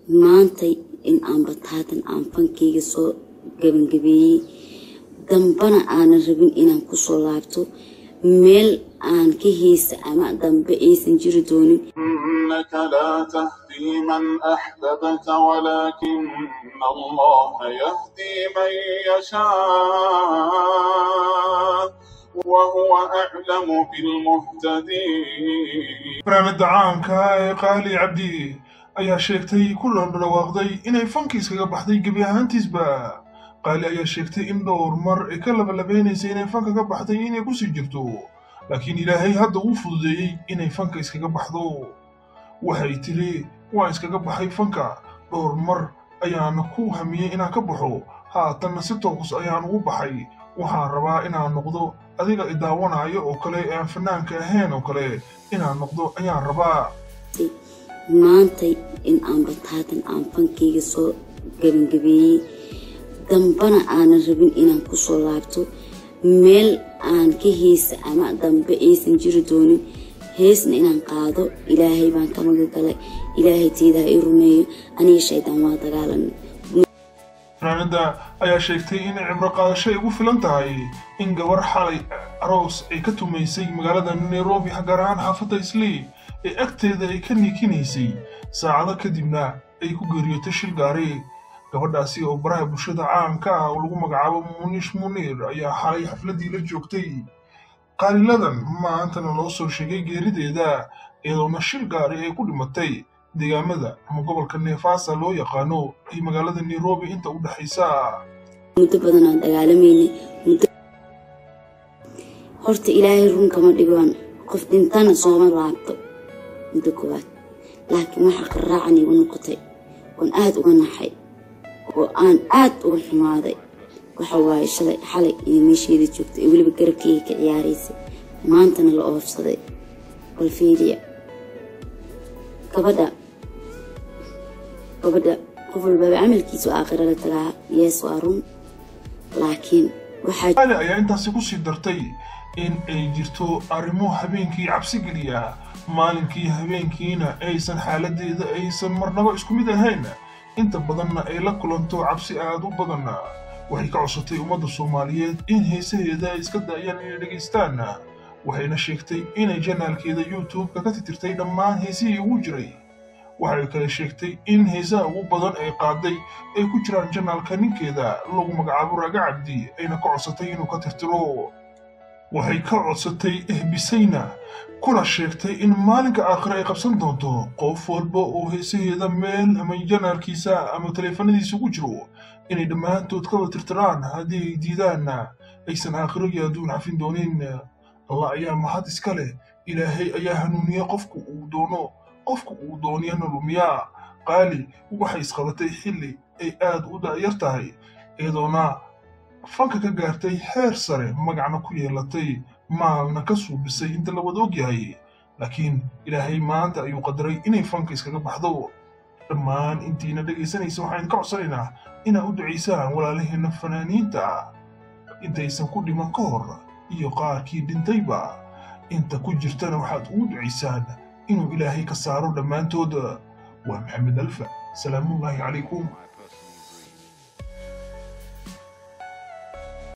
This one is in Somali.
maantay in aan bataatan aan fankeyga soo gabangabeeyey dambana aanan rabin inaan kusoo laabto meel aan ka heysa ama dambe aysan jiri doonin إنك لا تهدي من أحببت ولكن الله يهدي من يشاء وهو أعلم بالمهتدين fanaanada caanka ee qaali cabdi ayaa sheegtay kulan dhawaaqday inay fankiis kaga baxday gebi ahaantiisba qaali ayaa sheegtay in dhowr mar ay ka labalabeynaysay inay fanka ka baxday inay kusii jirto laakiin ilaahay hadda uu fududeeyey inay fanka iskaga baxdo waxay tiri waan iskaga baxay fanka dhowr mar ayaana ku hamiyey inaan ka baxo haatanna si toos ayaan ugu baxay waxaan rabaa inaan noqdo adiga idaawanaayo oo kale ee aan fanaanka ahayn oo kale inaan noqdo ayaan rabaa maantay in aan bataatan aan fankeyga soo gabangabeeyey dambana aanan rabin inaan kusoo laabto meel aan ka heysa ama dambe aysan jiri doonin heesna inaan qaado ilaahay baan ka magagalay ilaahay teeda ha i rumeeyo aniga shaydaan waa dagaalan fanaanada ayaa sheegtay in cibro qaadasho ay ugu filan tahay in gabar xalay aroos ay ka tumaysay magaalada nairobi gaar ahaan xaafadda islii ee agteeda ay ka niikinaysay saacado kadibna ay ku geeriyootay shil gaari gabadhaasi oo baraha bulshada caanka ah oo lagu magacaabo muniish muniir ayaa xalay xafladii la joogtay qaaliladan maantana loo soo sheegay geerideeda iyadoona shil gaari ay ku dhimatay deegaamada ama gobolka neefaasa loo yaqaano iyo magaalada nairobi inta u dhexaysa muddo badan aan dagaalamayna muddo horta ilaahay run kama dhigoon qof dhintana sooma laabto muddo koowaad laakiin waxaa qaraacan igu noqotay oon aada uga naxay oo aan aada uga xumaaday waxa waaye shalay xalay iyo meesheeda joogtay ee weliba garabkeyga ka ciyaaraysay maantana la oofsaday bal fiiriya gabadha gabadha qof walbaba camalkiisu aakhira la tagaa yees waa run laakiin waxaa qaali ayaa intaasi ku sii dartay in ay jirto arrimo habeenkii cabsi geliya maalinkii habeenkiina aysan xaaladeeda aysan marnaba isku mid ahayn inta badanna ay la kulanto cabsi aad u badan waxay ka codsatay ummadda soomaaliyeed in heesaheeda ay iska daayaan inay dhegaystaan waxayna sheegtay inay janaalkeeda youtube-ka ka titirtay dhammaan heesihii ugu jiray waxay kale sheegtay in heesaha ugu badan ay qaaday ay ku jiraan janaalka ninkeeda lagu magacaabo raaga cabdi ayna ka codsatay inuu ka tirtiro waxay ka codsatay ehbisayna kuna sheegtay in maalinka aakhire ay qabsan doonto qof walba oo heesaheeda meel ama janaalkiisa ama taleefanadiisa ugu jiro inay dhammaantood ka wada tirtiraan haddii ay diidaanna aysan aakhiro iyo adduun xafin doonin allah ayaa mahad iska leh ilaahay ayaa hanuuniya qofku uu doono qofku uu dooniyana lumiyaa qaali waxay isqabatay xilli ay aad u da'yar tahay iyadoona fanka ka gaartay heer sare magacna ku yeelatay maalna ka suubisay inta la wada ogyahay laakiin ilaahay maanta ayuu qadaray inay fanka iskaga baxdo dhammaan intiina dhegaysanaysa waxaan ka codsanaynaa inaad u ducaysaan walaalaheenna fanaaniinta intaysan ku dhiman ka hor iyo qaarkii dhintayba inta ku jirtana waxaad ugu ducaysaan inuu ilaahay ka saaro dhammaantood waa maxamed alfa salaamullaahi calaykum